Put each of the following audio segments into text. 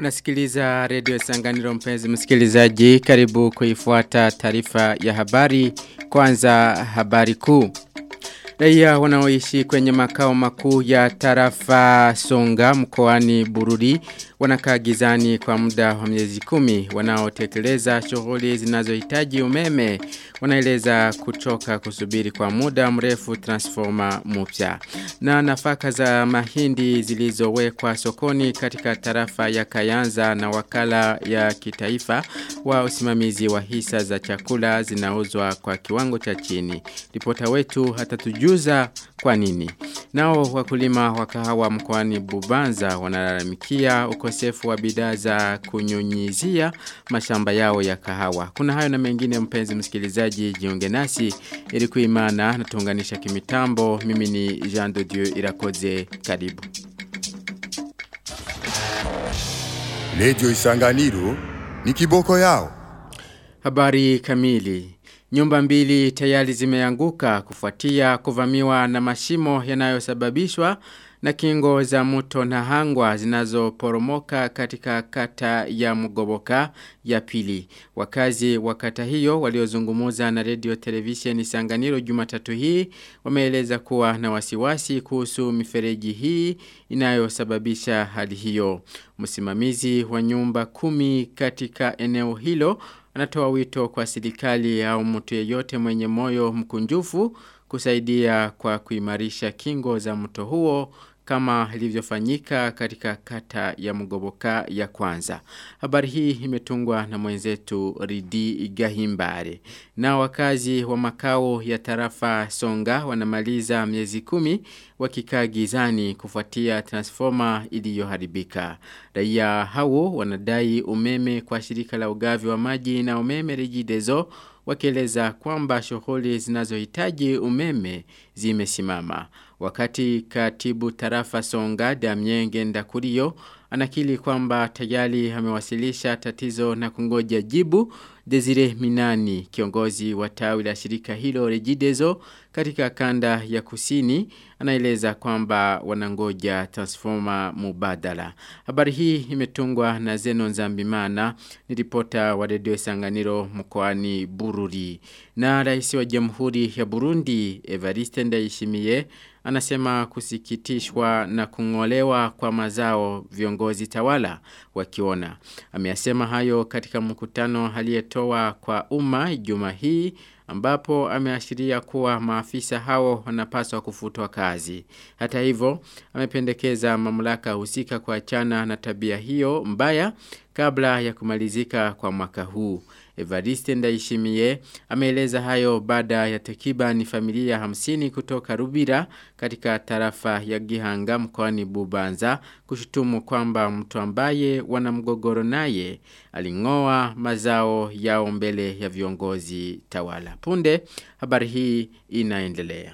Unasikiliza redio Sanganiro mpenzi msikilizaji karibu kuifuata taarifa ya habari kwanza habari kuu. Raia wanaoishi kwenye makao makuu ya tarafa Songa mkoani Bururi wanakaa gizani kwa muda wa miezi kumi wanaotekeleza shughuli zinazohitaji umeme wanaeleza kuchoka kusubiri kwa muda mrefu transformer mpya na nafaka za mahindi zilizowekwa sokoni katika tarafa ya Kayanza na wakala ya kitaifa wa usimamizi wa hisa za chakula zinauzwa kwa kiwango cha chini ripota wetu hatatujuza kwa nini nao wakulima wa kahawa mkoani Bubanza wanalalamikia ukosefu wa bidhaa za kunyunyizia mashamba yao ya kahawa. Kuna hayo na mengine mpenzi msikilizaji jiunge nasi ili kuimana na tuunganisha kimitambo. Mimi ni Jean de Dieu Irakoze karibu. Lejo Isanganiro ni kiboko yao. Habari kamili. Nyumba mbili tayari zimeanguka kufuatia kuvamiwa na mashimo yanayosababishwa na kingo za mto na hangwa zinazoporomoka katika kata ya Mugoboka ya pili. Wakazi wa kata hiyo waliozungumuza na radio television Sanganiro Jumatatu hii wameeleza kuwa na wasiwasi kuhusu mifereji hii inayosababisha hali hiyo. Msimamizi wa nyumba kumi katika eneo hilo anatoa wito kwa serikali au mtu yeyote mwenye moyo mkunjufu kusaidia kwa kuimarisha kingo za mto huo kama ilivyofanyika katika kata ya mgoboka ya kwanza. Habari hii imetungwa na mwenzetu Ridi Gahimbare. Na wakazi wa makao ya tarafa Songa wanamaliza miezi kumi wakikaa gizani kufuatia transformer iliyoharibika. Raia hao wanadai umeme kwa shirika la ugavi wa maji na umeme Regideso wakieleza kwamba shughuli zinazohitaji umeme zimesimama. Wakati katibu tarafa Songa Damien Ndakurio anakili kwamba tayari amewasilisha tatizo na kungoja jibu Desire Minani kiongozi wa tawi la shirika hilo Regideso katika kanda ya kusini anaeleza kwamba wanangoja transformer mubadala. Habari hii imetungwa na Zeno Nzambimana ni ripota wa redio Sanganiro mkoani Bururi. Na rais wa Jamhuri ya Burundi Evariste Ndayishimiye anasema kusikitishwa na kungolewa kwa mazao viongozi tawala wakiona. Ameyasema hayo katika mkutano aliyetoa kwa umma juma hii ambapo ameashiria kuwa maafisa hao wanapaswa kufutwa kazi. Hata hivyo, amependekeza mamlaka husika kuachana na tabia hiyo mbaya kabla ya kumalizika kwa mwaka huu. Evariste Ndaishimie ameeleza hayo baada ya takriban familia hamsini kutoka Rubira katika tarafa ya Gihanga mkoani Bubanza kushutumu kwamba mtu ambaye wana mgogoro naye alingoa mazao yao mbele ya viongozi tawala. Punde habari hii inaendelea.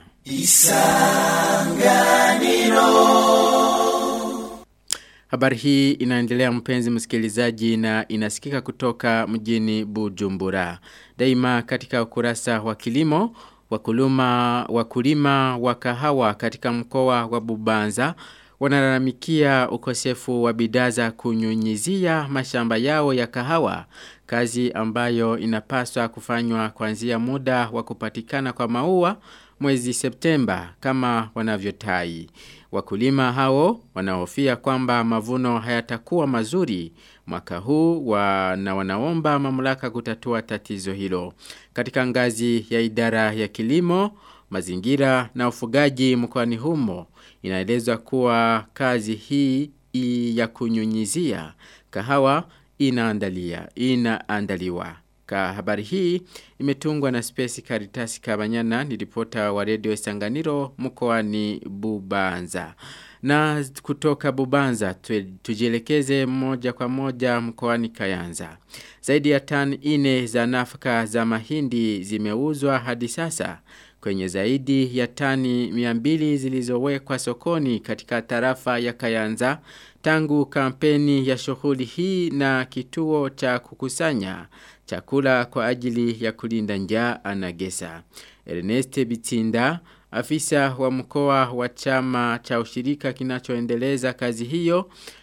Isanganiro Habari hii inaendelea mpenzi msikilizaji na inasikika kutoka mjini Bujumbura. Daima katika ukurasa wa kilimo, wakulima, wakulima wa kahawa katika mkoa wa Bubanza wanalalamikia ukosefu wa bidhaa za kunyunyizia mashamba yao ya kahawa, kazi ambayo inapaswa kufanywa kuanzia muda wa kupatikana kwa maua mwezi Septemba kama wanavyotai. Wakulima hao wanahofia kwamba mavuno hayatakuwa mazuri mwaka huu wa, na wanaomba mamlaka kutatua tatizo hilo. Katika ngazi ya idara ya kilimo, mazingira na ufugaji mkoani humo inaelezwa kuwa kazi hii ya kunyunyizia kahawa inaandalia inaandaliwa. Ka habari hii imetungwa na Space Caritas Kabanyana ni ripota wa Radio Sanganiro mkoani Bubanza. Na kutoka Bubanza tujielekeze moja kwa moja mkoani Kayanza. Zaidi ya tani ine za nafaka za mahindi zimeuzwa hadi sasa kwenye zaidi ya tani 200 zilizowekwa sokoni katika tarafa ya Kayanza tangu kampeni ya shughuli hii na kituo cha kukusanya chakula kwa ajili ya kulinda njaa anagesa. Ernest Bitinda Afisa wa mkoa wa chama cha ushirika kinachoendeleza kazi hiyo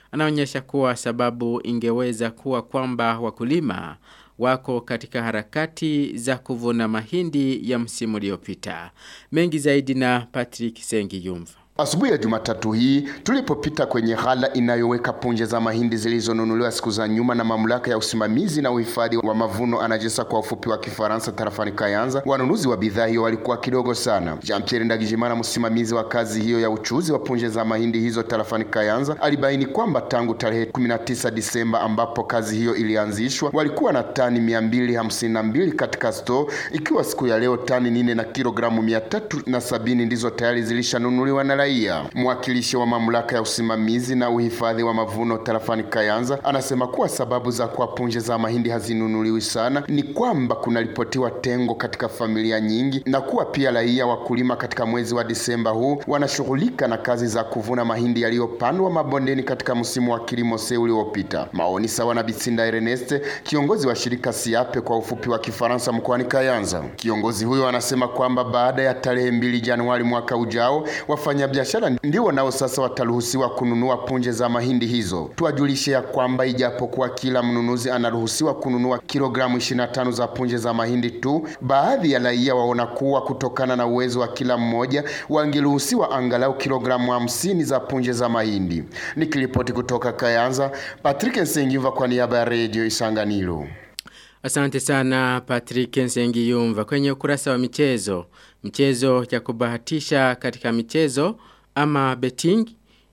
anaonyesha kuwa sababu ingeweza kuwa kwamba wakulima wako katika harakati za kuvuna mahindi ya msimu uliopita. Mengi zaidi na Patrick Sengi Yumva. Asubuhi ya Jumatatu hii tulipopita kwenye ghala inayoweka punje za mahindi zilizonunuliwa siku za nyuma na mamlaka ya usimamizi na uhifadhi wa mavuno anajesa kwa ufupi wa Kifaransa tarafani Kayanza, wanunuzi wa bidhaa hiyo walikuwa kidogo sana. Jean Pierre Ndagijimana, msimamizi wa kazi hiyo ya uchuzi wa punje za mahindi hizo tarafani Kayanza, alibaini kwamba tangu tarehe 19 Disemba ambapo kazi hiyo ilianzishwa walikuwa na tani 252 katika store, ikiwa siku ya leo tani nne na kilogramu 370 ndizo tayari zilishanunuliwa na raia. Mwakilishi wa mamlaka ya usimamizi na uhifadhi wa mavuno tarafani Kayanza anasema kuwa sababu za kuwa punje za mahindi hazinunuliwi sana ni kwamba kunaripotiwa tengo katika familia nyingi na kuwa pia raia wakulima katika mwezi wa Disemba huu wanashughulika na kazi za kuvuna mahindi yaliyopandwa mabondeni katika msimu wa kilimo se uliopita. Maoni sawa na Bitsinda Ernest, kiongozi wa shirika Siape kwa ufupi wa Kifaransa mkoani Kayanza. Kiongozi huyo anasema kwamba baada ya tarehe mbili Januari mwaka ujao wafanya biashara ndio nao sasa wataruhusiwa kununua punje za mahindi hizo. Tuwajulishe ya kwamba ijapokuwa kila mnunuzi anaruhusiwa kununua kilogramu 25 za punje za mahindi tu, baadhi ya raia waona kuwa kutokana na uwezo wa kila mmoja wangeruhusiwa angalau kilogramu 50 za punje za mahindi. Nikiripoti kutoka Kayanza, Patrick Nsengiva kwa niaba ya Radio Isanganiro. Asante sana Patrick Nsengi Yumva kwenye ukurasa wa michezo. Mchezo ya kubahatisha katika michezo ama betting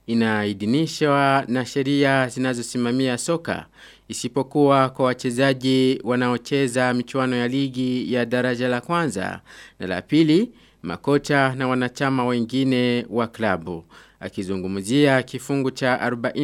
inaidhinishwa na sheria zinazosimamia soka isipokuwa kwa wachezaji wanaocheza michuano ya ligi ya daraja la kwanza na la pili makocha na wanachama wengine wa klabu akizungumzia kifungu cha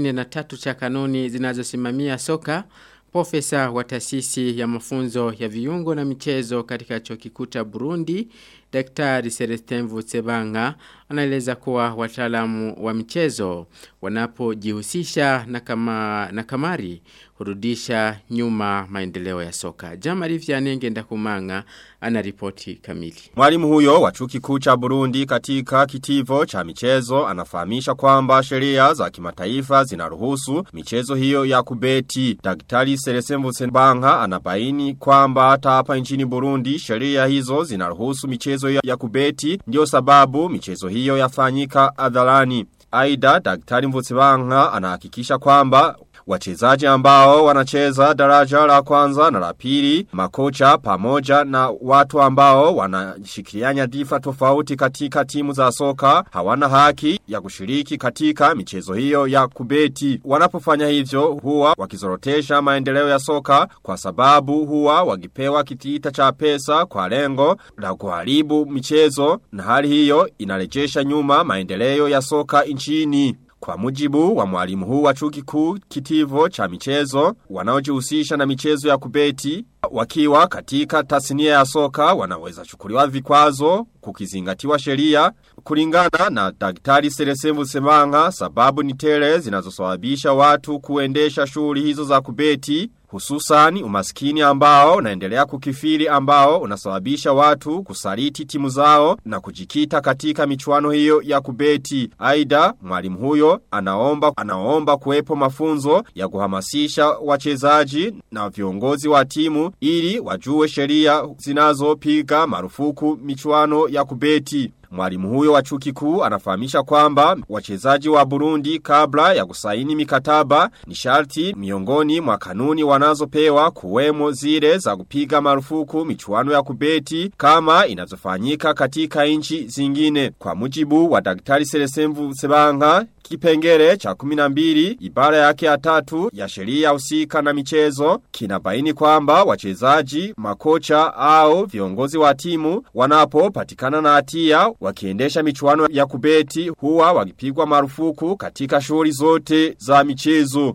43 cha kanuni zinazosimamia soka Profesa wa taasisi ya mafunzo ya viungo na michezo katika chuo kikuu cha Burundi, Daktari Celestin Vutsebanga anaeleza kuwa wataalamu wa michezo wanapojihusisha na kama na kamari hurudisha nyuma maendeleo ya soka. Jamari Vyanenge Ndakumanga ana ripoti kamili. Mwalimu huyo wa chuo kikuu cha Burundi katika kitivo cha michezo anafahamisha kwamba sheria za kimataifa zinaruhusu michezo hiyo ya kubeti. Daktari Celestin Vutsebanga anabaini kwamba hata hapa nchini Burundi sheria hizo zinaruhusu michezo ya kubeti ndio sababu michezo hiyo yafanyika hadharani. Aida daktari Mvutsibanga anahakikisha kwamba wachezaji ambao wanacheza daraja la kwanza na la pili, makocha pamoja na watu ambao wanashikilia nyadhifa tofauti katika timu za soka hawana haki ya kushiriki katika michezo hiyo ya kubeti. Wanapofanya hivyo huwa wakizorotesha maendeleo ya soka kwa sababu huwa wakipewa kitita cha pesa kwa lengo la kuharibu michezo na hali hiyo inarejesha nyuma maendeleo ya soka nchini. Kwa mujibu wa mwalimu huu wa chuo kikuu kitivo cha michezo wanaojihusisha na michezo ya kubeti wakiwa katika tasnia ya soka wanaweza chukuliwa vikwazo kukizingatiwa sheria kulingana na daktari Selesembu Semanga sababu ni tele zinazosababisha watu kuendesha shughuli hizo za kubeti hususani umaskini ambao unaendelea kukifiri ambao unasababisha watu kusaliti timu zao na kujikita katika michuano hiyo ya kubeti. Aida mwalimu huyo anaomba anaomba kuwepo mafunzo ya kuhamasisha wachezaji na viongozi wa timu ili wajue sheria zinazopiga marufuku michuano ya kubeti. Mwalimu huyo wa chuo kikuu anafahamisha kwamba wachezaji wa Burundi kabla ya kusaini mikataba ni sharti miongoni mwa kanuni wanazopewa kuwemo zile za kupiga marufuku michuano ya kubeti kama inazofanyika katika nchi zingine. Kwa mujibu wa Daktari Selesemvu Sebanga Kipengele cha 12 ibara yake ya tatu ya sheria husika na michezo kinabaini kwamba wachezaji, makocha au viongozi wa timu wanapopatikana na hatia wakiendesha michuano ya kubeti huwa wakipigwa marufuku katika shughuli zote za michezo.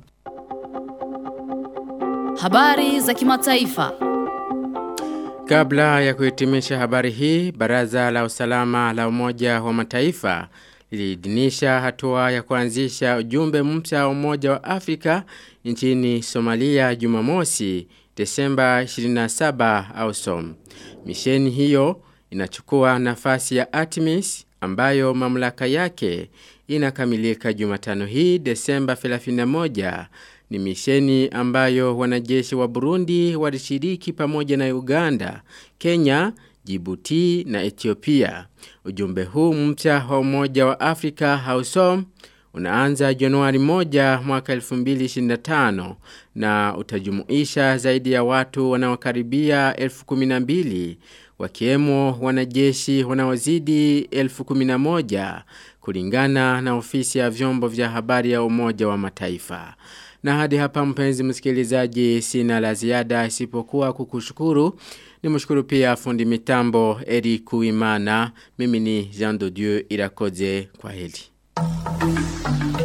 Habari za kimataifa. Kabla ya kuhitimisha habari hii, Baraza la Usalama la Umoja wa Mataifa liliidhinisha hatua ya kuanzisha ujumbe mpya wa Umoja wa Afrika nchini Somalia Jumamosi Desemba 27 au som. Misheni hiyo inachukua nafasi ya Artemis ambayo mamlaka yake inakamilika Jumatano hii Desemba 31 ni misheni ambayo wanajeshi wa Burundi walishiriki pamoja na Uganda, Kenya, Djibouti na Ethiopia. Ujumbe huu mpya wa Umoja wa Afrika hausom unaanza Januari 1 mwaka 2025 na utajumuisha zaidi ya watu wanaokaribia 1012 wakiwemo wanajeshi wanaozidi 1011 kulingana na ofisi ya vyombo vya habari ya Umoja wa Mataifa. Na hadi hapa mpenzi msikilizaji sina la ziada isipokuwa kukushukuru. Nimshukuru pia fundi mitambo Eri Kuimana. Mimi ni Jean de Dieu Irakoze kwa heli.